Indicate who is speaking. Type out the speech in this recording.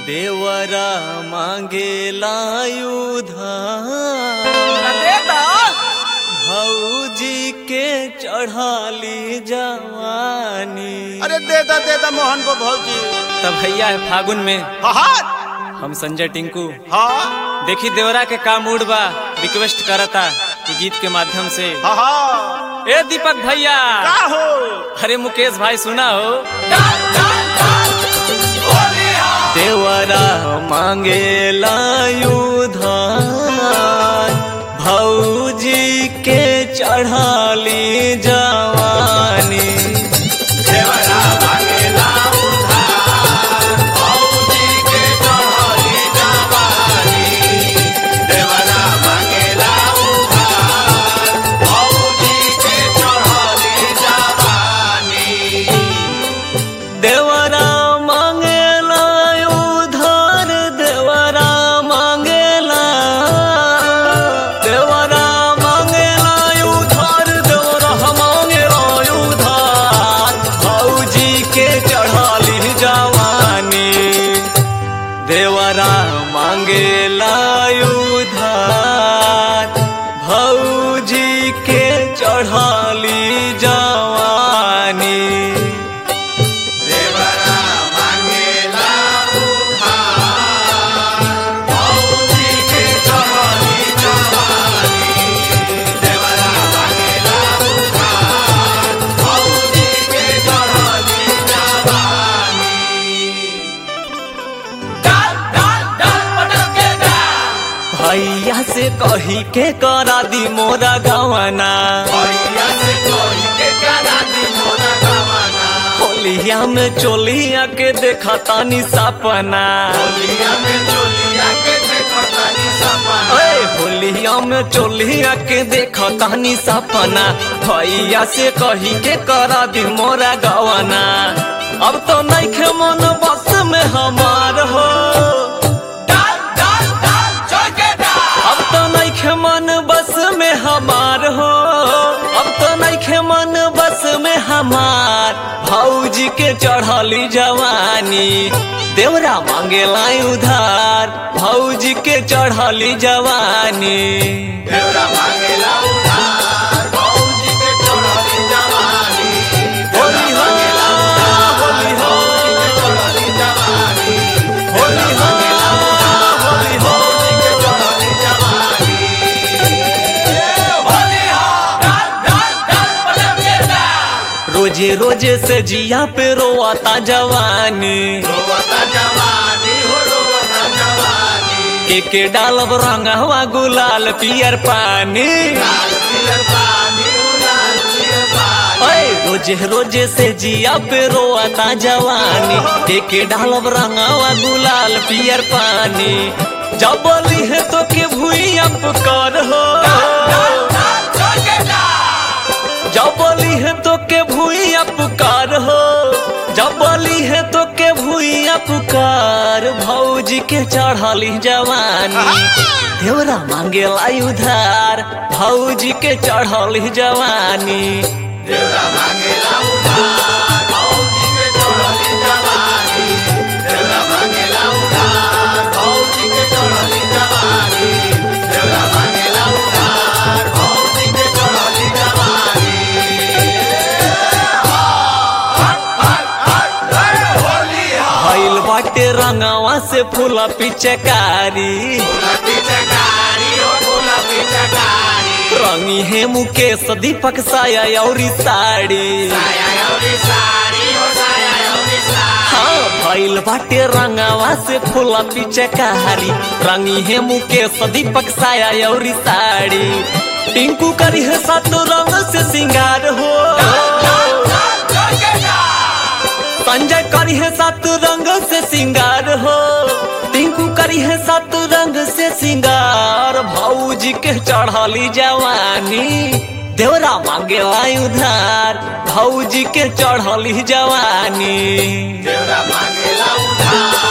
Speaker 1: देवरा मांगेला उधार
Speaker 2: देता
Speaker 1: भौजी के चढ़ाली जवानी
Speaker 2: अरे देता देता मोहन को भौजी
Speaker 1: तब भैया है फागुन में
Speaker 2: हाँ
Speaker 1: हम संजय टिंकू
Speaker 2: हाँ
Speaker 1: देखी देवरा के का मूड बा रिक्वेस्ट करता कि गीत के माध्यम से
Speaker 2: हाँ हाँ
Speaker 1: ए दीपक भैया
Speaker 2: का हो
Speaker 1: अरे मुकेश भाई सुना हो देवरा मांगे उधार भौजी के चढ़ाली जवानी देवरा मांगेला उधार देवरा मांगेला देवरा मांगेला उधार देवरा मांगेला उधार भौजी के चढ़ाली जवानी देवरा मांगेला उधार भौजी के चढ़ाली जवानी भैया से कही के करा दी मोरा गवना होलिया में चोलिया के देखा तानी सपना ओए होलिया में चोलिया के देखा तानी सपना भैया से कही के करा दी मोरा गवना अब तो नहीं खे मन बस में हमार हो अब तो नहीं खे मन बस में हमार हो अब तो नहीं खे मन बस में हमार भौजी के चढ़ली जवानी देवरा मांगेला उधार भौजी के चढ़ली जवानी होली हो होली हो होली हो होली हो रोजे रोजे से जिया पे रोआता जवानी के के डालब रंगवा गुलाल पियर पानी ओए रोजे रोजे से जिया पे रोआता जवानी के के डालब रंगवा गुलाल पियर पानी जब बोली है तो के भूई कर हो जब बोली है तो के भूइया पुकार हो जब बोली है तो के भूइया पुकार भौजी के चढ़ली जवानी देवरा मांगेला उधार भौजी के चढ़ली जवानी भइल बाटे रंगवा से फूला पिचकारी रंगी है मुकेश दीपक साया और साड़ी हाँ भइल बाटे रंगवा से फूला पिचकारी रंगी है मुकेश दीपक साया और साड़ी टिंकू करी है सात रंग से सिंगार हो संजय करी है सात रंग से सिंगार हो टिंकू करी है सात रंग से सिंगार भौजी के चढ़ली जवानी देवरा मांगे उधार भौजी के चढ़ली जवानी
Speaker 2: मांगेला उधार